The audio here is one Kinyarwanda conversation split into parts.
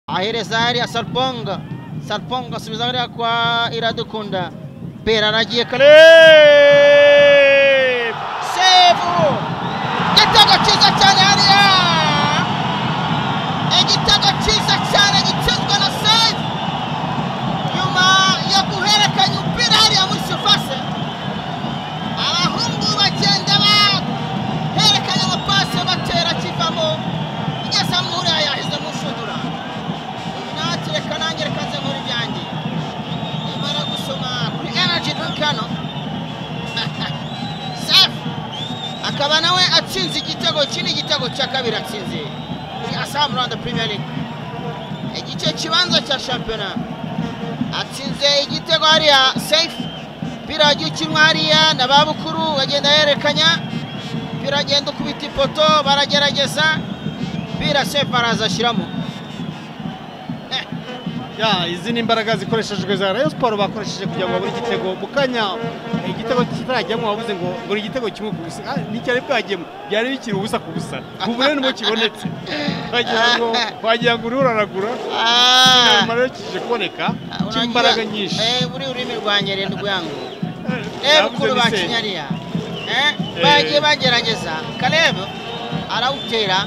ahereza ya sarponga sarponga asubiza hariya kwa iradukunda pera aragiye kare sevu igitego cyiza cyane hariya igitego cyiza cyane gitsinzwe na sevu nyuma yo guhererekanya umupira hariya muri surfase abahungu bagenda bahererekanya amapasi batera kivamo igeze mu huriya yahize mu nshundura natwe reka nanjye reka nze nkora ibyanjye nimara gusoma kuri energy drink hano safi akaba nawe atsinze igitego iki ni igitego cya kabiri atsinze kuri asamu rwanda premier league igice kibanza cya shampiyona atsinze igitego hariya safe umupira wagiye ukinwa hariya na ba bukuru bagenda yerekanya umupira agenda ukubita ipoto baragerageza umupira sefu araza ashyiramo Eh, Ya, izi ni imbaraga zikoreshejwe za Rayon Sport bakoresheje kugira ngo babure igitego mu kanya eh, igitego kitarajyamo wavuze ngo buri igitego kimwe ku busa Ah, nticyari bwajyemo byari bikiri ubusa ku busa ubu rero nibwo kibonetse wagira ngo wagira ngo uriho uraragura ah, nyuma rero kije kuboneka urangira- cy'imbaraga nyinshi Eh, buri ururimi rwanjye rero rwangu Navuze eh bukuru ni ba se. kinyariya Eh, bagiye bagerageza karebu arawutera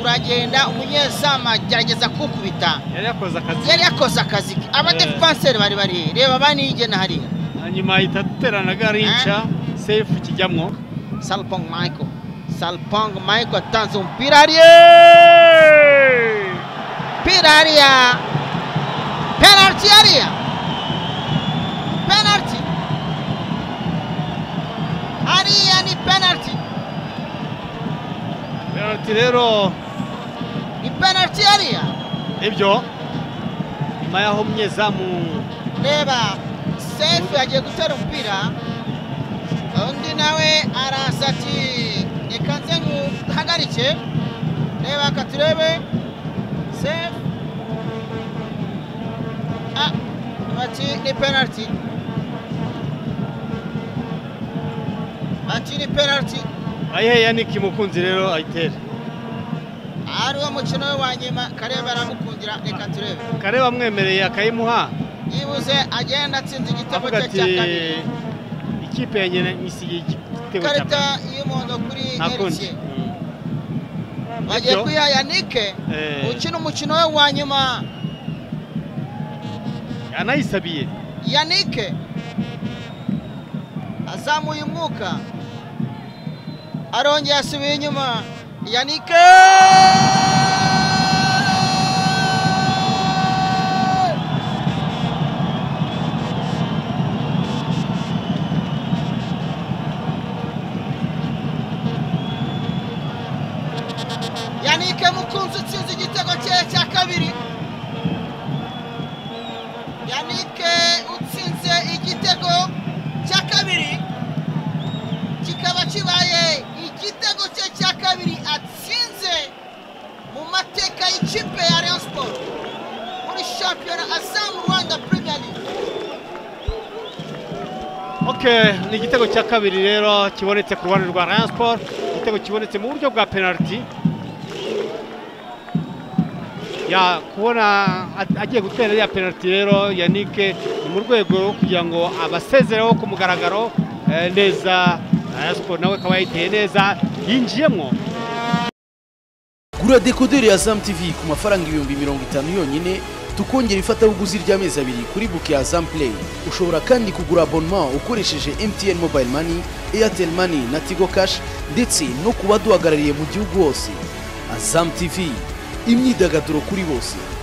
uragenda umunyezamu agerageza kuwukubita yari yakoze akazi yari yakoze akazi ke abadefanseri bari bari reba banigena hariya hanyuma ahita aterana garinca sefu kijyamwo Salpong Michael. Salpong Michael atanze umupira hariya. Umupira hariya. Penalty hariya. Penalty. Hariya ni penalty. penaliti rero Ni penalty hariya. ibyo nyuma y'aho umunyezamu Reba safe agiye gutera umupira. Undi nawe araza ati reka nze nguhagarike. Reba aka turebe. Safe. Ah, bati ni penalty. Bati ni penalty. ayiheya niki mukunzi rero ayitere Ari wo mukino we wa nyuma Kareba aramukundira reka turebe. kareba amwemereye akayimuha Yibuze agenda atsinda igitego avuga cye ati cya kabiri. ikipe yanjye na- nisigiye igitego cya Ikarita mbere y'umuhondo kuri ntakundi Nyerikiye. Mm. Bagiye Ibyo. kwiha Yanike Eh. ukina umukino we wa nyuma. anayisabiye Yanike azamuye umwuka arongeye asubiye inyuma Yanike Yanike mukunzi utsinze igitego cye cya kabiri yanike utsinze igitego cya kabiri kikaba kibaye igitego cye cya kabiri atsinze mu mateka y'ikipe ya rayon siporo muri shampiyona asamu rwanda premier league ok ni igitego cya kabiri rero kibonetse ku ruhande rwa rayon sport igitego kibonetse mu buryo bwa penaliti ya kubona a- agiye gutera iriya penaliti rero yanike ni mu rwego rwo kugira ngo abasezereho ku mugaragaro eh, neza rayon sport nawe akaba yayiteye neza yinjiyemo gura dekoderi ya Azam TV ku mafaranga ibihumbi mirongo itanu yonyine tukongera ifatabuguzi ry'amezi abiri kuri buke ya Azam Play ushobora kandi kugura abonnement ukoresheje MTN Mobile Money Airtel Money na Tigo Cash ndetse no ku baduhagarariye mu gihugu hose Azam TV imyidagaduro kuri bose